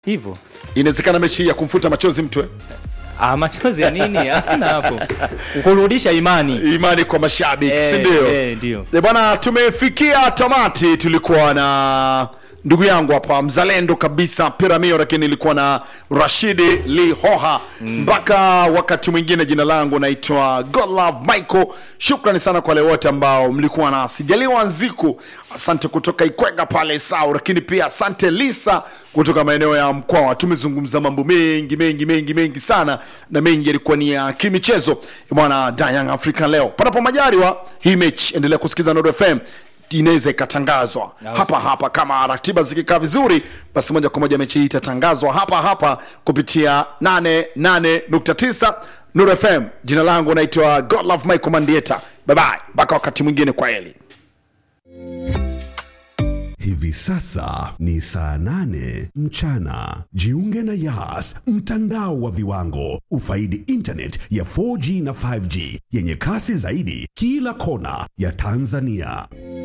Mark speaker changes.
Speaker 1: hivyo
Speaker 2: inawezekana mechi hii ya kumfuta machozi mtu eh?
Speaker 1: ah, machozi ya nini hamna hapo kurudisha imani
Speaker 2: imani kwa mashabiki
Speaker 1: Eh,
Speaker 2: si ndio
Speaker 1: eh, ndio.
Speaker 2: Eh, bwana tumefikia tamati tulikuwa na ndugu yangu hapa mzalendo kabisa piramio lakini ilikuwa na rashidi lihoha mpaka wakati mwingine jina langu naitwa godlove michael shukrani sana kwa wale wote ambao mlikuwa nasi jaliwa nziku asante kutoka ikwega pale sau lakini pia asante lisa kutoka maeneo ya mkwawa tumezungumza mambo mengi mengi mengi mengi sana na mengi yalikuwa ni ya kimichezo bwana Da Young African leo panapo majaliwa hii mechi endelea kusikiza Nord FM inaweza ikatangazwa
Speaker 1: Na
Speaker 2: hapa hapa kama ratiba zikikaa vizuri basi moja kwa moja mechi hii itatangazwa hapa hapa kupitia 88.9 Nuru FM jina langu naitwa Godlove Michael Mandieta bye bye mpaka wakati mwingine kwa heli
Speaker 3: Hivi sasa ni saa nane mchana. Jiunge na Yas, mtandao wa viwango. Ufaidi internet ya 4G na 5G yenye kasi zaidi kila kona ya Tanzania.